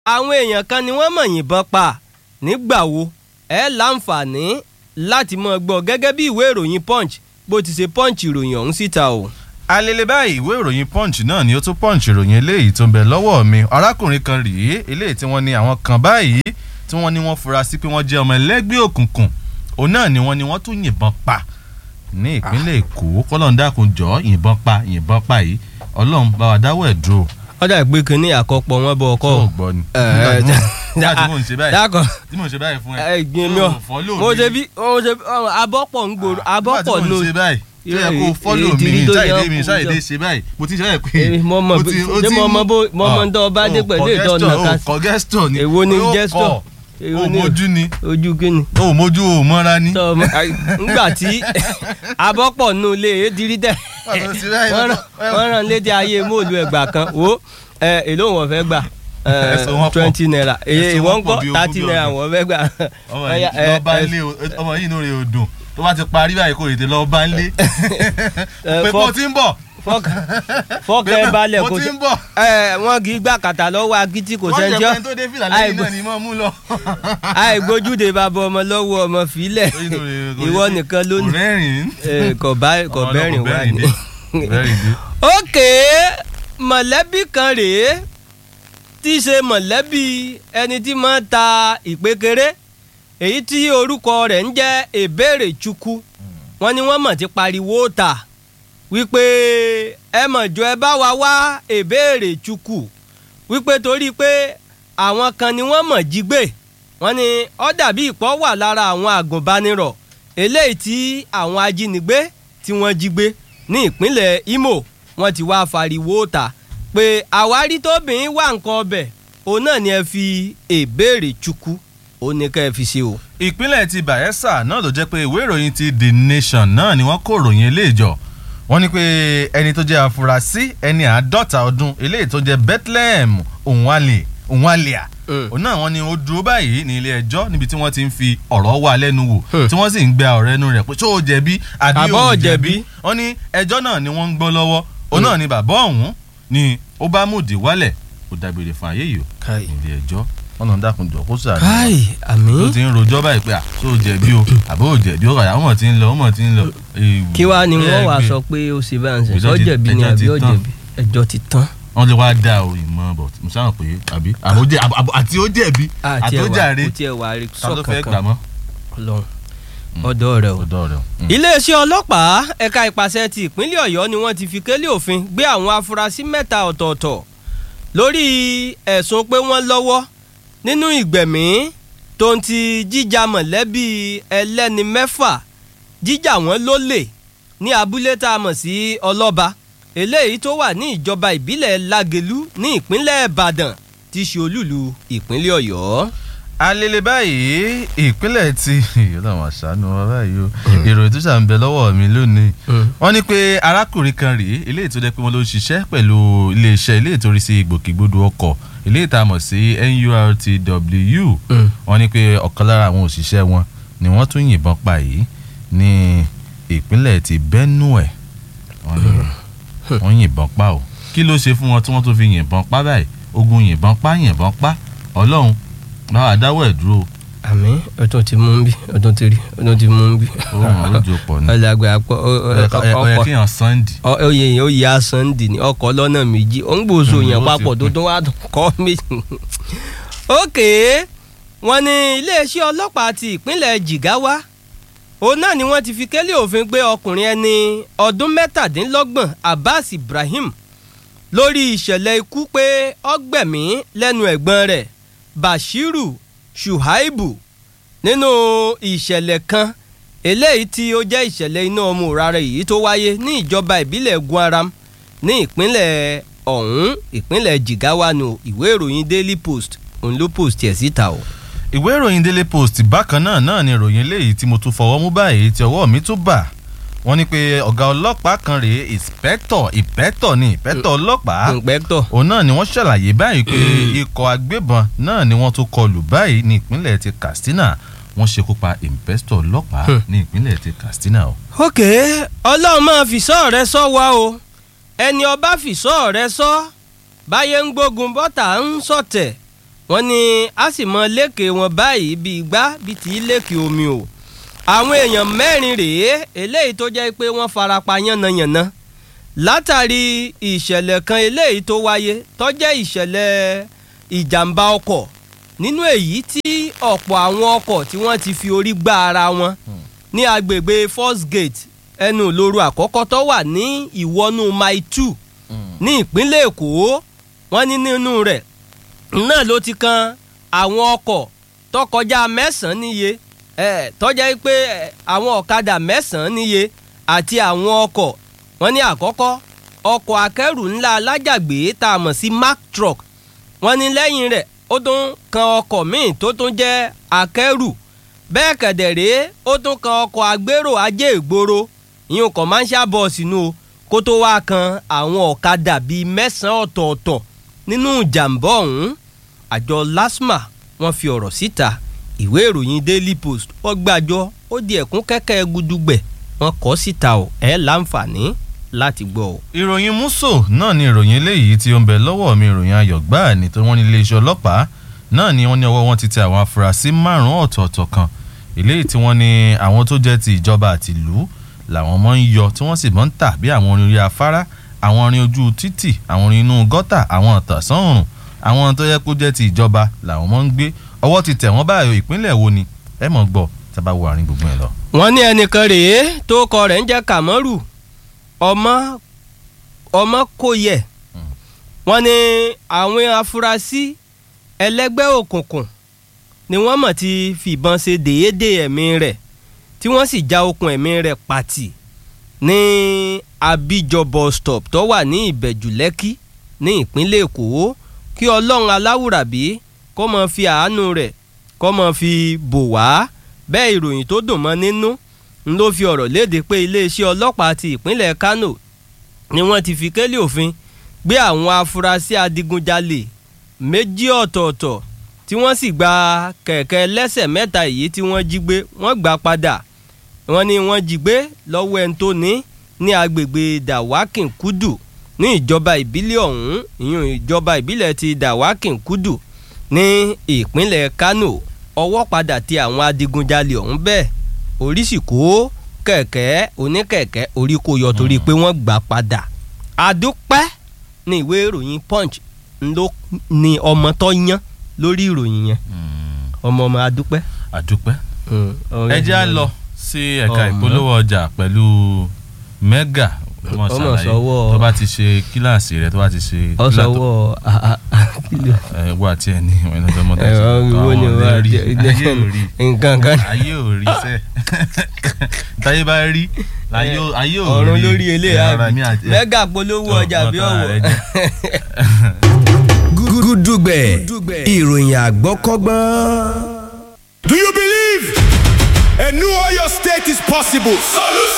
àwọn èèyàn kan ni wọ́n mọ̀ yìnbọn pa nígbà wo ẹ láǹfààní láti mọ̀ gbọ́ gẹ́gẹ́ bí ìwé ìròyìn punch bó ti ṣe punch ìròyìn ọ̀hún síta o. alele báyìí ìwé ìròyìn punch náà ni ó tún punch ìròyìn eléyìí tó ń bẹ lọ́wọ́ mi arákùnrin kan rèé eléyìí tí wọ́n ní àwọn kan báyìí tí wọ́n ní wọ́n fura sí pé wọ́n jẹ́ ọmọ ẹlẹ́gbẹ́ òkùnkùn òun náà ni wọ́n ní wọ́n tún yìnbọn pa ní ìpínlẹ̀ èkó kọ́lọ́n dákun jọ yìnbọn pa yìnbọn pa yìí ọlọ́run bá wa dáwọ́ ẹ̀ dúró. ọ̀dà ìgbé kínní àkọ́pọ̀ wọn bọ̀ ọkọ. tó gbọ́ ni. nígbà tí mò ń ṣe báyìí dákọ̀ tí mò ń ṣe báyìí fún ẹ. ẹ gbin mi ọ tó follow mo mi. ṣe bí mo ṣe bí ọ, abọ́pọ̀ ń gbòòrò abọ́pọ̀ nígbà tí ló mò ń ṣe báyìí tó yẹ kó Èrè- fọ́lò èrè mi ìdírí tó ṣáìdé yẹ mi kó ṣáìdé jọ. ṣe báyìí mo ti ṣe báyìí pé. Èmi mo mọ̀ ó bí- ti- ó ṣé ti mo ń- mọ bó- mo mọ ń tọ́ ọba dé ó pẹ̀lú kọ ètò ọ̀nà gesture, kan ó kọ gesture ni. èwo ni ó gesture kọ, èwo ó ni mojú ni ojú kíni. ó mojú ó mọ́ra ni. tọ́ ọmọ ńgbà tí abọ́pọ̀ nù lé e dirí tẹ̀ Wọ́n ti báyìí, wọ́n rán- wọ́n- wọ́n rán létí ayé móòlù ẹgbà kan wo ẹ, èló wọn fẹ́ gbà Ẹ̀sùn wọn pọ̀. twenty naira èyí Ẹ̀sùn ìwọ́n wọn kọ́ pọ̀ bí ogún thirty bí naira ọgbọ̀n. wọ́n fẹ́ gbà. ọmọ Ọya, yìí lọ ẹ, bá ẹ, ń lé o- ọmọ yìí inú rẹ̀ ò dùn tó bá ti parí báyìí kò tètè lọ bá ń lé pé fọ́- kó ti ń bọ̀ fọ́ọ̀kì fọ́ọ̀kì ẹ balẹ̀ mo kò ti sí ń bọ̀ ẹ wọn kì í gbà kàtà lọ́wọ́ agídí kò wọ́n jẹ́ sẹ́njọ́ pé tó dé fìlà lẹ́yìn náà ni mọ́ mú lọ. àìgbójúde bàbá ọmọ lọ́wọ́ ọmọ fílẹ̀ Inú rẹ̀ kò ìwọ sí- nìkan kò lónìí rẹ́rìn-ín. ẹ, kò bá- kò Ọmọ bẹ́rìn ọlọ́kọ̀ wá ni. dé. bẹ́rìn dé. ókè mọ̀lẹ́bí kan rèé tí í ṣe mọ̀lẹ́bí ẹni tí máa ń ta ìpékeré èyí tí orúkọ rẹ̀ ń jẹ́ Ebere Chukwu wọ́n ní wọ́n mọ̀ ti pariwo ta wípé ẹ mọ̀ jọ ẹ bá wa wá Ebere Chukwu wípé torí pé àwọn kan ni wọ́n mọ̀ jí gbé wọ́n ní ó dàbí ìpọ́ wà lára àwọn àgùnbánirọ̀ eléyìí tí àwọn ajínigbé tí wọ́n jí gbé ní ìpínlẹ̀ Imo wọ́n ti wá fariwo ta pé àwárí tóbìnrin wà nǹkan ọbẹ̀ òun náà ni ẹ fi Ebere Chukwu ó ní ká ẹ fi ṣe o. ìpínlẹ̀ ti Bayelsa náà ló jẹ́ pé ìwé ìròyìn ti The Nation náà ni wọ́n kó ìròyìn eléyìí jọ wọ́n ní pé ẹni tó jẹ́ afurasí ẹni àádọ́ta ọdún eléyìí tó jẹ́ Bethlehem Onwale Onwalia Mm. òun náà wọ́n ní ó dúró báyìí ní ilé ẹjọ́ níbi tí wọ́n ti ń fi ọ̀rọ̀ wá lẹ́nu wò Hmm. tí wọ́n sì ń gbé ọ̀rọ̀ ẹnu rẹ̀ pé ṣó o jẹ̀bi àbí Àbọ̀ o ò jẹ̀bi jẹ̀bi. wọ́n ní ẹjọ́ náà ni wọ́n ń gbọ́ lọ́wọ́ òun náà ni bàbá ọ̀hún ni ó bá mòdì wálẹ̀ ó dágbére fún ayé yìí o káì ilé ẹjọ́ wọn náà dákun jọ kó sàánú káì àmì ló ti ń rojọ́ báyìí pé à ṣó o jẹ̀bi o àbó o jẹ̀bi ó kàdà ó mọ̀ tí ń lọ ó mọ̀ tí ń lọ. Ewu. kí wàá ni wọ́n wàá Ẹgbẹ́. sọ pé ó ṣe bá ń sẹ̀ Ẹjọ́ sọ ti- jẹ̀bi ni ẹjọ́ àbí ti ó tán. jẹ̀bi ẹjọ́ ti tán. wọ́n lè wá dá o ìmọ̀ bọ̀ mo sáà pé àbí àbó jẹ àbó- àbó- àti ó jẹ̀bi àti ó jàre kò tiẹ̀ wà rí ta ló fẹ́ gbà sọ̀kankan mọ́. Ọlọ́run ọ̀dọ̀ rẹ̀ o. ọ̀dọ́ rẹ̀ o. Mm. iléeṣẹ́ ọlọ́pàá ẹ̀ka ìpàṣẹ ti ìpínlẹ̀ ọ̀yọ́ ni wọ́n ti fi kélé òfin gbé àwọn afurasí mẹ́ta ọ̀tọ̀ọ̀tọ̀ lórí ẹ̀sùn pé wọ́n lọ́wọ́ nínú ìgbẹ̀mí tó ń ti jíjà mọ̀lẹ́bí ẹlẹ́ni mẹ́fà jíjà wọ́n lólè ní abúlé tá a mọ̀ sí ọlọ́ba eléyìí tó wà ní ìjọba ìbílẹ̀ lágelú ní ìpínlẹ̀ ìbàdàn tí í ṣe olúlu ìpínlẹ̀ ọ̀yọ́. alele báyìí ìpínlẹ̀ ti ọlọ́run àṣàánú wa báyìí o ìròyìn tó ṣà ń bẹ lọ́wọ́ mi lónìí wọ́n ní pé arákùnrin kan rèé eléyìí tó jẹ́ pé wọ́n ló ń ṣiṣẹ́ pẹ̀lú iléeṣẹ́ eléyìí tó rí sí ìgbòkègbodò ọkọ̀ eléyìí tá a mọ̀ sí NURTW wọ́n ní pé ọ̀kan lára àwọn òṣìṣẹ́ wọn ni wọ́n tún yìnbọn pa yìí ní ìpínlẹ̀ ti Benue wọ́n ní wọ́n yìnbọn pa o kí ló ṣe fún wọn tí wọ́n tún fi yìnbọn pa báyìí ogun yìnbọn pa yìnbọn pa ọlọ́run báwa dáwọ́ ẹ̀ dúró àmì ọdún ti mú bí ọdún ti rí ọdún ti mú bí. ó wọn lójú pọ̀ ni ọlọgbà àpọ ọ̀yẹ́ kí yàn Sunday oyè yẹn ó yà Sunday ní ọkọ̀ lọ́nà méjì ó ń gbòòso Mm, yẹn ó papọ̀ sì tó pín. tún wá kọ́ méjì. ókè wọ́n ní iléeṣẹ́ ọlọ́pàá ti ìpínlẹ̀ Jigawa òun náà ni wọ́n ti fi kélé òfin gbé ọkùnrin ẹni ọdún mẹ́tàdínlọ́gbọ̀n Abbas Ibrahim lórí ìṣẹ̀lẹ̀ ikú pé ọgbẹ̀mí lẹ́nu ẹ̀gbọ́n rẹ̀ Bashiru Shuaibu nínú ìṣẹ̀lẹ̀ kan eléyìí tí ó jẹ́ ìṣẹ̀lẹ̀ iná ọmọ òrara yìí tó wáyé ní ìjọba ìbílẹ̀ Gwaram ní ìpínlẹ̀ ọ̀hún ìpínlẹ̀ Jigawa nù ìwé ìròyìn Daily Post òun ló post ẹ̀ síta o. ìwé ìròyìn Daily Post bákan náà náà ni ìròyìn eléyìí tí mo tún fọwọ́ mú báyìí tí ọwọ́ mi tún bà wọ́n ní pé ọ̀gá ọlọ́pàá kan rèé ìpẹ́tọ̀ ìpẹ́tọ̀ ni ìpẹ́tọ̀ ọlọ́pàá ìpẹ́tọ̀ òun náà ni wọ́n ṣàlàyé báyìí pé ikọ̀ agbébọn náà ni wọ́n tún kọlù báyìí ní ìpínlẹ̀ ti Katsina wọ́n ṣekú pa ìpẹ́tọ̀ ọlọ́pàá Hmm. ní ìpínlẹ̀ ti Katsina o. ok ọlọ́run máa fìṣọ́ rẹ sọ wá o ẹni ọba fìṣọ́ rẹ sọ báyé ń gbógun bọ́tà ń sọ̀tẹ̀ wọ́n ní a sì mọ lékè wọn báyìí bíi igbá bíi tí lékè omi o àwọn èèyàn mẹ́rin rèé eléyìí tó jẹ́ pé wọ́n farapa yánnayànna látàrí ìṣẹ̀lẹ̀ kan eléyìí tó wáyé tó jẹ́ ìṣẹ̀lẹ̀ ìjàmbá ọkọ̀ nínú èyí tí ọ̀pọ̀ àwọn ọkọ̀ tí wọ́n ti fi orí gbá ara wọn ní agbègbè first gate ẹnu ìloro àkọ́kọ́ tó wà ní ìwọ́nú mile two ní ìpínlẹ̀ èkó wọ́n ní nínú rẹ̀ náà ló ti kan àwọn ọkọ̀ tó kọjá mẹ́sàn-án níye ẹ̀ tọ́jà pé ẹ̀, àwọn ọ̀kadà mẹ́sàn-án níye àti àwọn ọkọ̀ wọ́n ní àkọ́kọ́ ọkọ̀ akẹ́rù ńlá alájàgbé tá a mọ̀ sí Mack truck wọ́n ní lẹ́yìn rẹ̀ ó tún kan ọkọ̀ míì tó tún jẹ́ akẹ́rù bẹ́ẹ̀ kẹ̀dẹ̀rẹ́ ó tún kan ọkọ̀ agbérò ajé ìgboro ìyún commercial bus nù o kó tó wá kan àwọn ọ̀kadà bíi mẹ́sàn-án ọ̀tọ̀ọ̀tọ̀ nínú ìjàmbá ọ̀hún àjọ lasma wọ́n fi ọ̀rọ̀ síta ìwé ìròyìn daily post wọ́n gbàjọ ó di ẹ̀kún kẹ́kẹ́ gudugbẹ̀ wọ́n kọ síta ò ẹ̀ láǹfààní láti gbọ́ o. ìròyìn múso náà ni ìròyìn eléyìí tí ó ń bẹ lọ́wọ́ mi ìròyìn ayọ̀ gbáà ní tó wọ́n ní iléeṣẹ́ ọlọ́pàá náà ni wọ́n ní ọwọ́ wọn ti tẹ àwọn afurasí márùn-ún ọ̀tọ̀ọ̀tọ̀ kan eléyìí tí wọ́n ní àwọn tó jẹ́ ti ìjọba àti ìlú làwọn mọ́ ń yọ tí wọ́n sì mọ́ ń tà bí àwọn orin orí afárá àwọn orin ojú títì àwọn orin inú gọ́tà àwọn ọ̀tàsán òrùn àwọn tó yẹ kó jẹ́ ti ìjọba làwọn mọ́ ń gbé ọwọ́ ti tẹ̀ wọ́n báyọ̀ ìpínlẹ̀ wo ni ẹ mọ̀ gbọ́ tá a bá wo àárín gbogbo ẹ̀ lọ. wọ́n ní ẹnìkan rèé tó kọ rẹ̀ ń jẹ́ kàmọ́rù ọmọ ọmọ kò yẹ wọ́n ní àwọn afurasí ẹlẹ́gbẹ́ òkùnkùn ni wọ́n mọ̀ ti fìbọn ṣe déédé ẹ̀mí rẹ̀ tí wọ́n sì já okùn ẹ̀mí rẹ̀ pàtì ní abijọ bus stop tó wà ní ìbẹ̀jù lẹ́kì ní ìpínlẹ̀ èkó kí ọlọ́run aláwùrábí kó mọ̀ fi àánú rẹ̀ kó mọ̀ fi bò wá bẹ́ẹ̀ ìròyìn tó dùn mọ́ nínú ń ló fi ọ̀rọ̀ léde pé iléeṣẹ́ ọlọ́pàá ti ìpínlẹ̀ Kano ni wọ́n ti fi kélé òfin gbé àwọn afurasí adigunjalè méjì ọ̀tọ̀ọ̀tọ̀ tí wọ́n sì gba kẹ̀kẹ́ lẹ́sẹ̀ mẹ́ta èyí tí wọ́n jí gbé wọ́n gbà padà wọ́n ní wọ́n jí gbé lọ́wọ́ ẹni tó ní ní agbègbè Dawakin Kudu ní ìjọba ìbílẹ̀ ọ̀hún ìyún ìjọba ìbílẹ̀ ti Dawakin Kudu ní ìpínlẹ̀ Kano ọwọ́ padà ti àwọn adigunjalè ọ̀hún bẹ́ẹ̀ orí sì kó kẹ̀kẹ́ oníkẹ̀kẹ́ orí kò yọ torí pé wọ́n gbà padà àdúpẹ́ ní ìwé ìròyìn Punch ló ní ọmọ tó yán lórí ìròyìn yẹn ọmọ ọmọ àdúpẹ́. àdúpẹ́ ẹ jẹ́ á lọ sí ẹ̀ka Ọmọ. ìpolówó ọjà pẹ̀lú mega ọmọ Ọmọ ṣàlàyé sọ́wọ́- tó bá ti ṣe kíláàsì rẹ tó bá ti ṣe ọsọwọ ẹ wà tí ẹ ní ìwé lọ́jọ́ mọ́tò ẹ̀rọ ìwọ ni wà á jẹ ayé ò rí nǹkan kan ayé ò rí sẹ́ táyé bá rí ayé ò ayé ò rí ọ̀run lórí eléyà ara mi àti- mẹ́gà polówó Tó, ọjà bí ọ̀tá ọ̀wọ̀. rẹ jẹ́. gúdúgbẹ̀ ìròyìn àgbọ́kọ́gbọ́n. Do you believe a new Oyo state is possible?